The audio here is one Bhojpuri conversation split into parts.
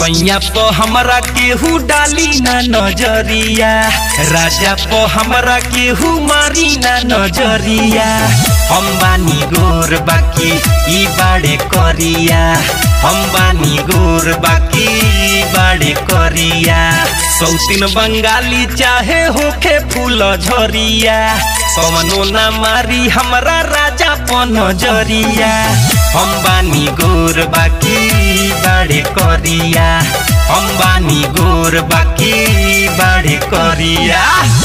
सैया प हमरा केहू डाली ना नजरिया राजा प हमरा केहू मारी ना नजरिया हम बानी गोर बाकी ई बाड़े करिया हम बानी गोर बाकी ई बाड़े करिया सौतीन बंगाली चाहे होखे फूल झरिया कवनो ना मारी हमरा राजा प नजरिया हम बानी गोर बाकी ई बाड़े करिया हम बानी गोर बाकी ई बाड़े करिया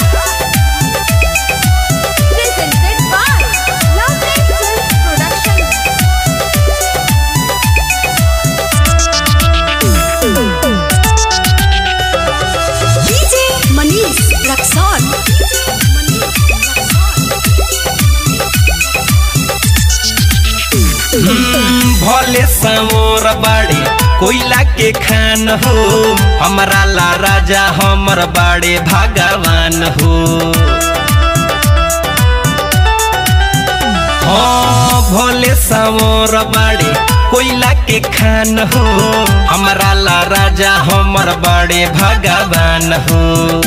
presented by Lovely Films Production. DJ Manish Raxon. भले समोर बाड़े कोयला के खान हो हमरा ला राजा हमर बाड़े भगवान हो हाँ भोले समोर बाड़े कोयला के खान हो हमरा ला राजा हमर बाड़े भगवान हो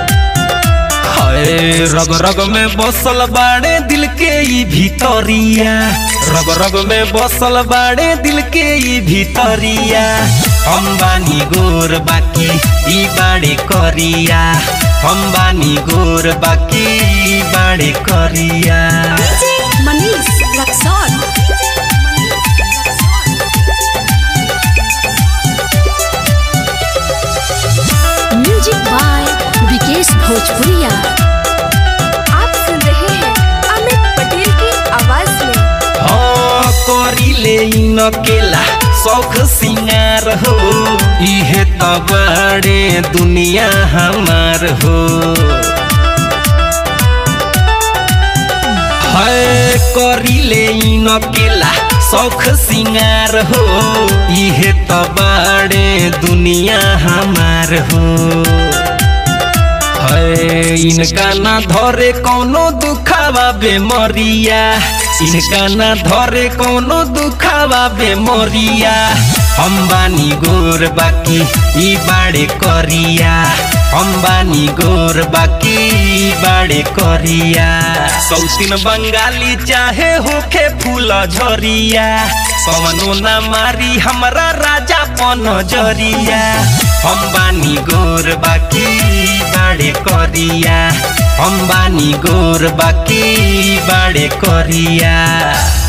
हाय रग रग में बसल बाड़े दिल के ई भीतरिया रग रग में बसल बाड़े दिल के ई भीतरिया हम बानी गोर बाकी ई बाड़े करिया हम बानी गोर बाकी ई बाड़े करिया DJ Manish Raxon. Music by Vikesh Bhojpuriya आप सुन रहे हैं अमित पटेल की आवाज में हाँ करिले ई नकेला शौख सिंगार हो इहे त बड़े दुनिया हमार हो है करिले ई नकेला शौख सिंगार हो इहे त बड़े दुनिया हमार हो है इनका ना धरे कौनो दुखावा बेमरिया इनका ना धरे कौनो दुखावा बेमरिया हम बानी गोर बाकी ई बाड़े करिया हम बानी गोर बाकी ई बाड़े करिया सौतीन बंगाली चाहे होखे फूल झरिया कवनो ना मारी हमरा राजा पन जरिया हम बानी गोर बाकी ई बाड़े करिया हम बानी गोर बाकी ई बाड़े करिया